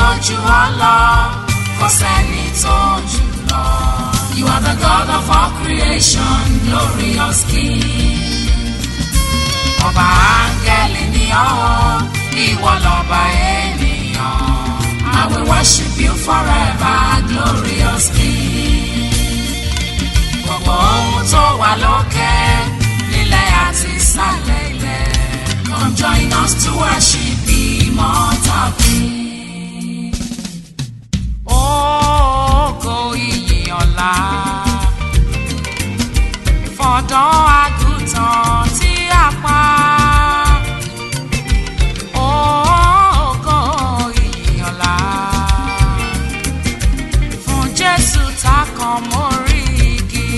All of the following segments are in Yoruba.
tó jù ọ́ lọ kò sẹ́ni tó jù lọ. You are the God of all creation, glorious King. Ọba áńgẹ́lì ni ọ́, ìwọ lọ́ba ènìyàn. I will worship you forever, glorious King. Gbogbo ohun tó wà lókè, nílẹ̀ àti ìsàlẹ̀ ilẹ̀. Come join us to worship the immortal King. Ògo ìyìn ọ̀la fọ̀dọ́ àgùntàn tí a pa. Ògo ìyìn ọ̀la fún Jésù tá kan mórí igi.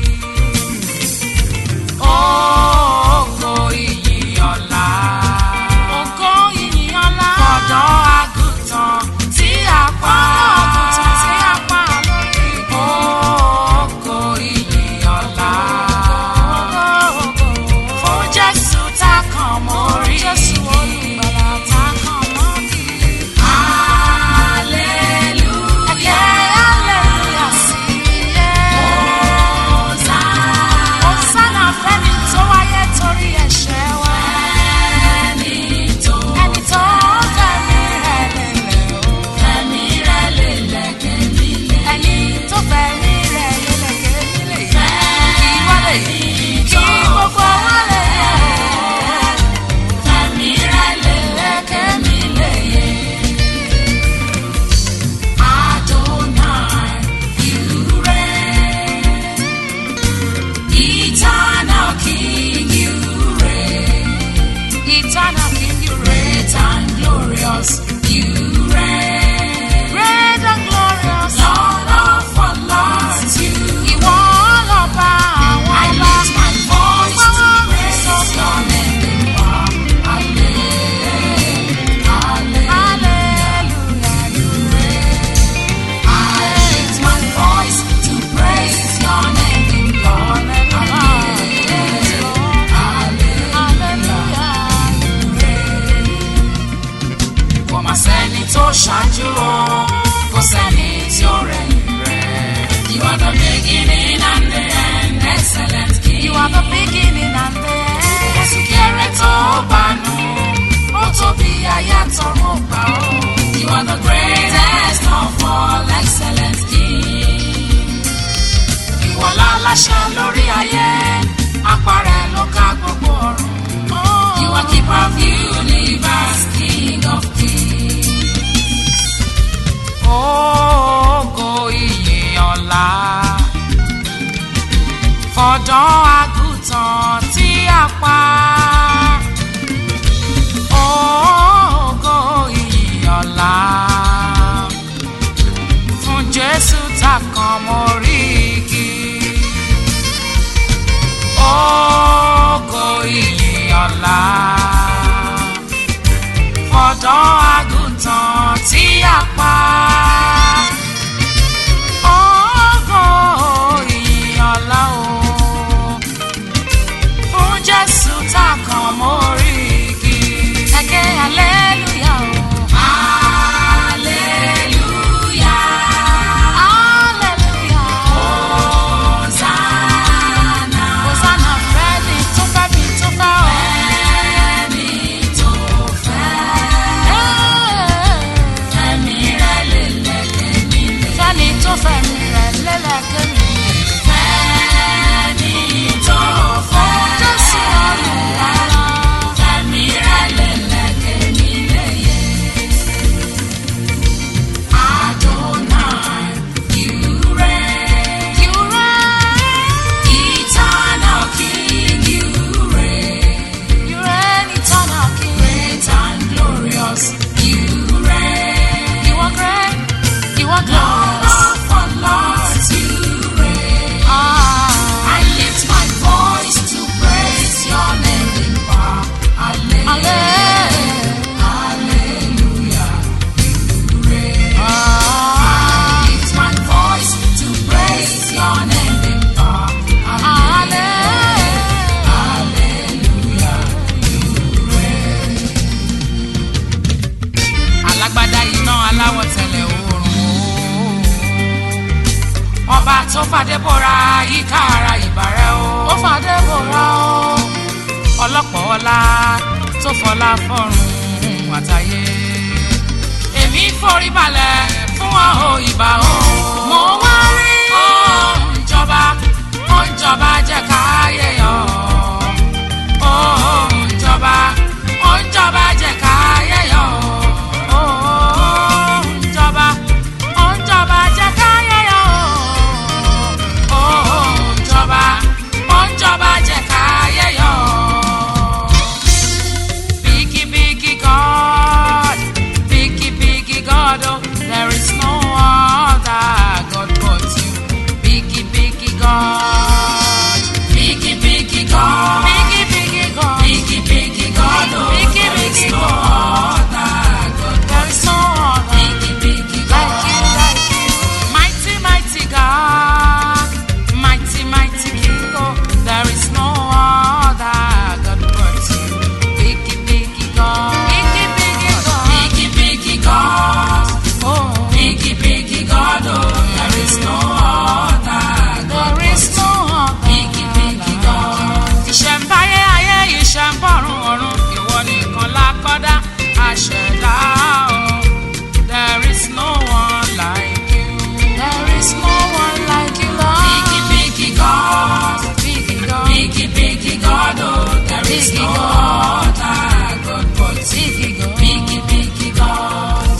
Ògo ìyìn ọ̀la. Ògo ìyìn ọ̀la. Fọ̀dọ́ àgùntàn tí a pa. Àgùntàn tí a pa lórí igi. Ògo ìyìn ọ̀la. Fún Jésù tá kan mórí igi. Jésù olùgbàlà tá kan mórí igi. Hallelujah. Ẹ̀kẹ́ hallelujah sí iye. Hosanna. Hosanna fẹ́ni tó wáyé torí ẹ̀ṣẹ̀ wa. Ẹni tó ẹni tó fẹ̀mí rẹ̀ lélẹ̀ o. Fẹ̀mí rẹ̀ lélẹ̀ kẹ́mi lé. Ẹni tó fẹ̀mí rẹ̀ lélẹ̀ kẹ́mi lé. Kí wọ́n lè yí kí gbogbo wa lè yẹ. Fẹ̀mí rẹ̀ lélẹ̀ kẹ́mi lè yẹ. Adonai, you reign. Eternal King, you reign. Eternal King, you reign. Great and glorious, you reign. Great and glorious, Lord of all lords, you. Ìwọ lọba àwọn ọba. I lift my voice to praise your name. Hallelujah, hallelujah, you reign. I lift my voice to praise your name, Lord. Kò má sẹ́ni tó ṣáájú o, kò sẹ́ni tí ó rẹ̀yìn rẹ̀. You are the beginning and the end, excellent King. You are the beginning and the end. Ẹ̀sùn kéré tó bánú, ó tóbi ayátọ̀run gbà ó. You are the greatest of all, excellent King. Ìwọ láláṣẹ lórí ayé, apàrẹ ló ká gbogbo ọ̀run. You are keeper of universe, King of kings. Ògo ìyìn ọ̀la fọ̀dọ́ àgùntàn tí a pa. Ògo ìyìn ọ̀la fún Jésù tá kan mórí igi. Ògo ìyìn ọ̀la fọ̀dọ́ àgùntàn tí a pa. Ògo ìyìn ọ̀la o fún Jésù tá kan mórí igi. Ẹ̀kẹ́ hallelujah o. Hallelujah. Hallelujah. Hosanna. Hosanna fẹ́ni tó fẹ́ mi tó fẹ́ o. Fẹ́ni tó fẹ́. Fẹ́mi rẹ̀ lélẹ̀ kẹ́mi lé. Fẹ́ni tó fẹ́mi rẹ̀ lélẹ̀ kẹ́mi lé. Fẹ́ni tó fẹ́. Jésù olùwàlà. Fẹ́mi rẹ̀ lélẹ̀ kẹ́mi lé yẹ. Adonai, you reign. You reign. Eternal King, you reign. You reign, eternal King. Great and glorious, you reign. You are great. You are glorious. Lord of all lords, you reign. Ah. I lift my voice to praise your name in power. Hallelujah. Hallelujah. You reign. I lift my voice to praise your name in power. Hallelujah. Hallelujah. You reign. aláwọ̀ tẹ̀lẹ̀ oòrùn o ọba tó fàdé bora yíká ara ìbàrẹ̀ o ó fàdé bora o ọlọ́pọ̀ ọlá tó fọlá fọ́run àtàyè èmi forí balẹ̀ fún ọ o ìbà o mo wá rí ó ń jọba ó ń jọba jẹ́ káyé yọ ó ń jọba ó ń jọba jẹ́ káyé yọ ó ń jọba ó ń jọba jẹ́ káyé yọ ó ń jọba ó ń jọba jẹ́ káyé yọ. Biggie, biggie God, biggie, biggie God, oh, there is no other God but you. Biggie, biggie God, biggie, biggie God, biggie, biggie God, biggie, biggie God, oh, biggie, biggie God, there is no other, biggie, biggie God, like you, like you, mighty, mighty God, mighty, mighty King, oh, there is no other God but you. Biggie, biggie God. Biggie, biggie God. Biggie, biggie God. Oh. Biggie, biggie God. Oh, there is no other. There is no other. Biggie, biggie God. Ìṣẹ̀mbáyé ayé ìṣẹ̀mbọ̀rún ọ̀run ìwọ nìkan lákọ́dá àṣẹ̀dá o. There is no one like you. There is no one like you, Lord. Biggie, biggie God. Biggie God. Biggie, biggie God. Oh, there is no other God but Biggie God. Biggie, biggie God.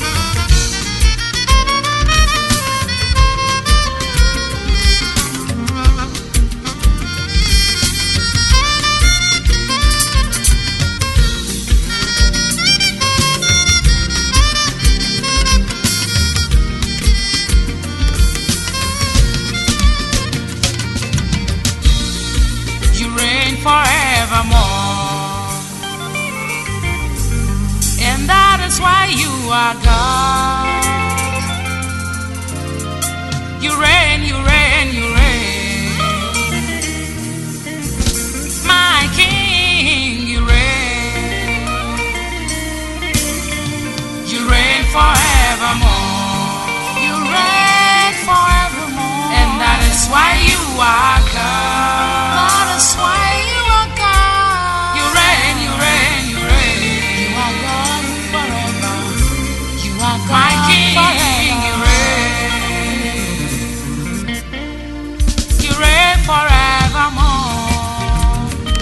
You reign forevermore. And that is why you are God. You reign, you reign, you reign. My King, you reign. You reign forevermore. You reign forevermore. And that is why you are God. That is why you are God. You reign, you reign, you reign. You are God forever. You are God My King, forever. you reign. You reign forevermore.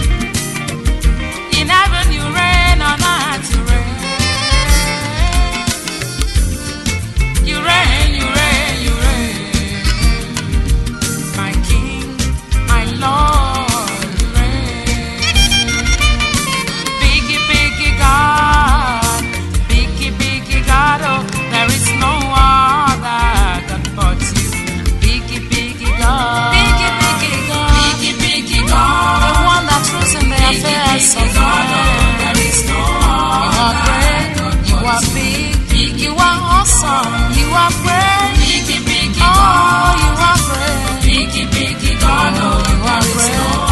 In heaven you reign, on earth you reign. You reign, you reign, you reign. My King, my Lord, you reign. Biggie, biggie God, biggie, biggie God, oh, there is no other God but you. Biggie, biggie God, biggie, biggie God, biggie, biggie God, the one that rules in the affairs of God, oh, there is no You are great, you are big, you are awesome, you are great. Biggie, biggie God, oh, you are great. Biggie, biggie God, oh, you are great.